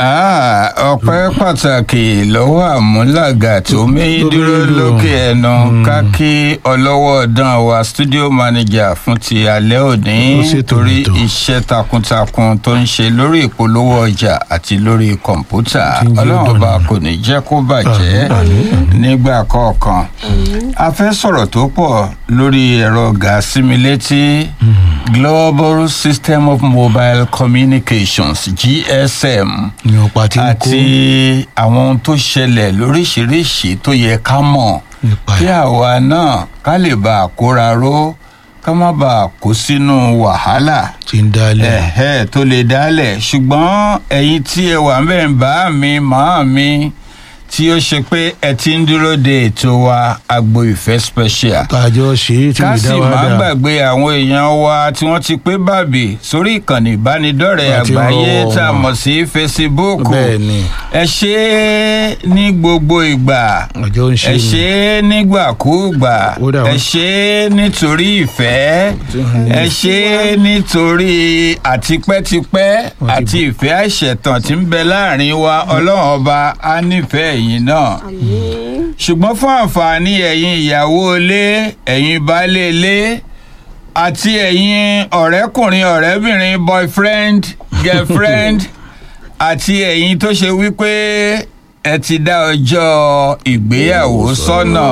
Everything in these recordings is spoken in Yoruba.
Ah, ọpẹ́ pàtàkì lọ́wọ́ àmúlàgà tó méyí dúró lókè ẹnu ká kí ọlọ́wọ́ dán wa studio manager fún ti alẹ́ òní Ó ṣètò torí ètò. iṣẹ́ takuntakun tó ń ṣe lórí ìpolówó ọjà àti lórí kọ̀ǹpútà Tí ń jẹ́ ọlọ́run dọ̀nà. ọba kò ní jẹ́ kó bàjẹ́ nígbà kọ̀ọ̀kan a fẹ́ sọ̀rọ̀ tó pọ̀ lórí ẹ̀rọ gàásímílétí global system of mobile communications gsm ní ọ̀pá tí ń kó àti àwọn ohun tó ṣẹlẹ̀ lóríṣiríṣi tó yẹ ká mọ̀ nípa kí ẹ̀. àwa náà ká lè bá a kóra ró ká má bàa kó sínú wàhálà tí ń dálẹ̀. ẹ̀hẹ́ tó lè dálẹ̀ ṣùgbọ́n ẹ̀yin tí ẹ wà ń bẹ̀ ń bá mi màá mi tí ó ṣe pé ẹ ti ń dúró de ètò wa agbo ìfẹ́ special tàjọ ṣe é tí ká lè sì dá wa má dá. gbàgbé àwọn èèyàn wa tí wọ́n ti pé bàbí sórí ìkànnì ìbánidọ́rẹ̀ẹ́ Àti àgbáyé ọ̀rọ̀ tá a wọn. mọ̀ sí facebook bẹ́ẹ̀ ni ẹ ṣe é ní gbogbo ìgbà ọjọ́ ń ṣe ẹ ni. ṣe é nígbàkúùgbà Ó dà wọ́n. ẹ ṣe é nítorí ìfẹ́ ẹ ṣe é nítorí àtipẹ́tipẹ́ Wọ́n ti àti ìfẹ́ àìṣẹ̀tàn tí ń bẹ láàrin wa ọlọ́run ọba á nífẹ̀ẹ́ yín náà ṣùgbọ́n fún àǹfààní ẹ̀yin ìyàwó ilé ẹ̀yin baálé ilé àti ẹ̀yin ọ̀rẹ́kùnrin ọ̀rẹ́bìnrin boyfriend girlfriend àti ẹ̀yin tó ṣe wípé ẹ ti dá ọjọ́ ìgbéyàwó sọ́nà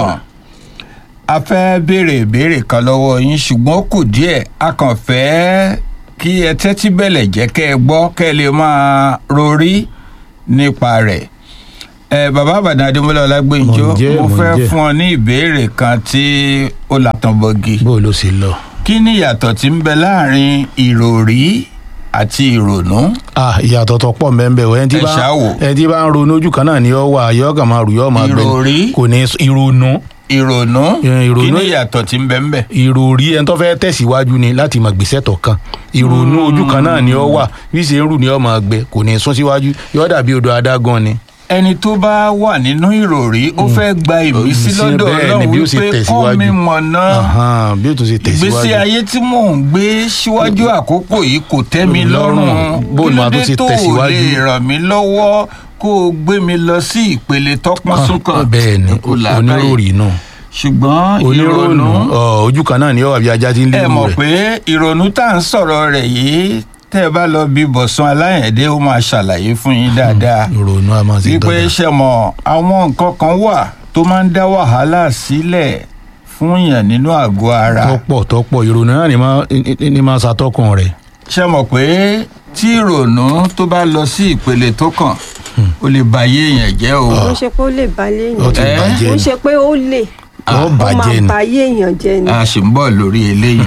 a fẹ́ béèrè ìbéèrè kan lọ́wọ́ yín ṣùgbọ́n ó kù díẹ̀ a kàn fẹ́ kí ẹ tẹ́tí bẹ̀lẹ̀ jẹ́ kẹ́ ẹ gbọ́ kẹ́ ẹ lè máa rorí nípa rẹ̀ ẹ bàbá àbàdàn adémọlá ọlágbèǹjọ Mò ń jẹ́, mo mò ń fẹ́ jẹ́. fún ọ ní ìbéèrè kan tí ó làtàn bọ̀gì bó ló ṣe lọ. kí ni ìyàtọ̀ tí ń bẹ láàrin ìròrí àti ìrònú ah ìyàtọ̀ tó pọ̀ mẹ́ńbẹ̀ o ẹni tí Ẹ bá ṣáà wò. ẹni tí bá ń ronú ojú kan náà ni ó wà yọ kàn máa rù yọ máa gbẹ Ìròrí. kò ní ìrònú ìrònú Ẹ, ìrònú- kí ni ìyàtọ̀ tí ń bẹ ń bẹ. ìròrí ẹni tó fẹ́ tẹ̀síwájú ni láti máa gbèsè tọ̀ kan ìrònú ojú kan náà ni ó wà bí ṣe ń rù ni ó máa gbẹ kò ní sún síwájú yọ dàbí odò adágún ni. ẹni tó bá wà nínú ìròrí ó fẹ́ gba ìmísí Ìmísí lọ́dọ̀ bẹ́ẹ̀ ni ọlọ́run bí ó ṣe wípé kọ́ tẹ̀síwájú. mi mọ̀nà Ahan, bí ó tún ṣe ìgbésí tẹ̀síwájú. ayé tí mò ń gbé síwájú àkókò yìí kò tẹ́ mi lọ́rùn Lọ́rùn. Bó kí ni ló màá tún dé ṣe tó ò tẹ̀síwájú? lè ràn mí lọ́wọ́ kó o gbé mi lọ sí ìpele tọ́pọ́n súnkàn bẹ́ẹ̀ ni kò làákàyè. oníròrí náà ṣùgbọ́n onírònú ìrònú ọ, ojú kan náà ni ó wà bí ajá tí ń lé ẹ ìlú mọ̀ rẹ̀. pé ìrònú tá à ń sọ̀rọ̀ rẹ̀ yìí tẹ́ ẹ bá lọ bí bọ̀sán aláyẹ̀dẹ́ ó máa ṣàlàyé fún yín dáadáa ìrònú a máa ṣe wípé dọ́gba. ṣe mọ̀ àwọn nǹkan kan wà tó máa ń dá wàhálà sílẹ̀ fún yàn nínú àgọ́ ara tọ́pọ̀ tọ́pọ̀ ìrònú náà ni máa ní- ní máa ṣàtọ́kùn rẹ̀. ṣe mọ̀ pé tí ìrònú tó bá lọ sí ìpele tó kàn ó lè ba ayé èèyàn jẹ́ o ó ṣe pé ó lè balẹ̀ ó ti èèyàn Eh? bàjẹ́ ó ni ṣe pé ó lè ó ó máa bàjẹ́ ni. ba ayé èèyàn jẹ́ ni. a sì ń bọ̀ lórí eléyìí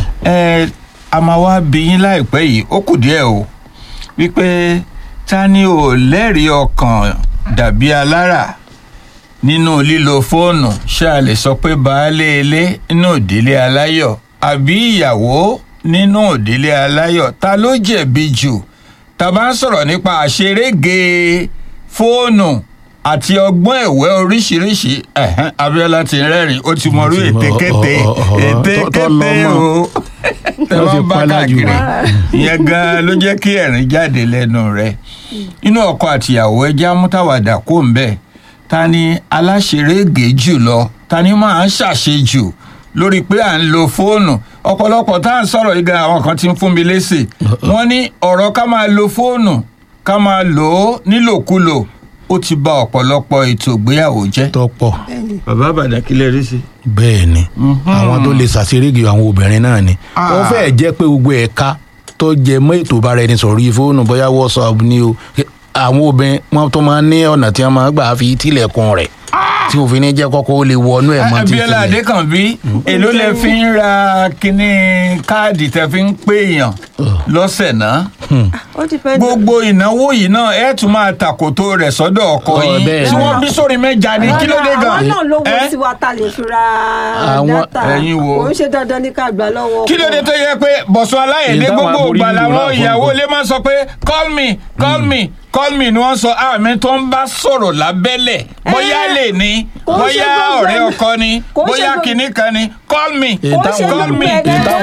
ẹ a máa wá bí yín láìpẹ́ yìí ó kù díẹ̀ o wípé ta ni ò lẹ́rìí ọkàn dàbí alára nínú lílo fóònù ṣé a lè sọ pé baálé ilé nínú ìdílé aláyọ̀ àbí ìyàwó nínú ìdílé aláyọ̀ ta ló jẹ̀bi jù tá a bá ń sọ̀rọ̀ nípa àṣerége fóònù àti ọgbọ́n ẹ̀wẹ́ oríṣiríṣi ẹ̀hẹ́n, Abíọ́lá ti rẹ́rìn ó ti mọrú Ó ti mọ- ète kété ọ- ọ- ọ- ète tó- tó kété lọ mọ́. o tẹ Ó bá ti ń bá pálá jù káàkiri rẹ̀. ìyẹn gan ló jẹ́ kí ẹ̀rín jáde lẹ́nu rẹ̀ inú ọkọ àtìyàwó ẹjẹ́ amútàwàdà kò ń bẹ̀ ta ni aláṣerége jù lọ ta ni máa ń ṣàṣejù lórí pé à ń lo fóònù ọ̀pọ̀lọpọ̀ tá à ń sọ̀rọ̀ yìí gan àwọn kan ti ń fún mi lésì wọ́n ní ọ̀rọ̀ ká máa lo fóònù ká máa lò ó nílòkulò ó ti ba ọ̀pọ̀lọpọ̀ ètò ìgbéyàwó jẹ́. tọ́pọ̀ bàbá àbàdàn kílẹ̀ rí sí. bẹ́ẹ̀ ni àwọn tó lè ṣàṣerége àwọn obìnrin náà ni Ah. wọ́n fẹ́ẹ̀ jẹ́ pé gbogbo ẹ̀ka tó jẹ mọ́ ètò ìbára ẹni sọ̀rọ̀ yìí fóònù bóyá whatsapp ni o àwọn obìnrin wọn tó máa ń ní ọ̀nà tí wọ́n máa gbà fi tilẹ̀kùn rẹ̀ tí òfin ní jẹ́ kọ́kọ́ ó lè wọnú ẹ̀ mọ́ títí Abíọ́lá Adékànbí èló lẹ fi ń ra kíní káàdì tẹ fi ń pè èèyàn lọ́sẹ̀ náà ó ti fẹ́ gbogbo ìnáwó yìí náà ẹ tún máa tàkòtò rẹ̀ sọ́dọ̀ ọkọ Ọ, yín bẹ́ẹ̀ tí ni. wọ́n bí sórí mẹ́ja ni kí ló dé gan àwọn náà lówó Eh? tí wa ta lè fi ra Àwọn- dátà ẹ̀yin wo? kò ń ṣe dandan ní ká gbà lọ́wọ́ kí ló dé tó yẹ pé bọ̀sùn aláyẹ̀dé Èyí táwọn gbogbo aborí ìgbà nílùú làwọn náà fún ìyàwó un. ilé máa ń sọ pé call me call me call me ni wọ́n sọ àmì tó ń bá sọ̀rọ̀ lábẹ́lẹ̀ bóyá Eh, lè ní kò ń ṣe bóyá gbogbo ọ̀rẹ́ ẹni- ọkọ ni kò ń ṣe bóyá gbogbo- kinní kan ni call me Èyí kò ń ṣe táwọn call gbogbo me ẹ̀ èyí táwọn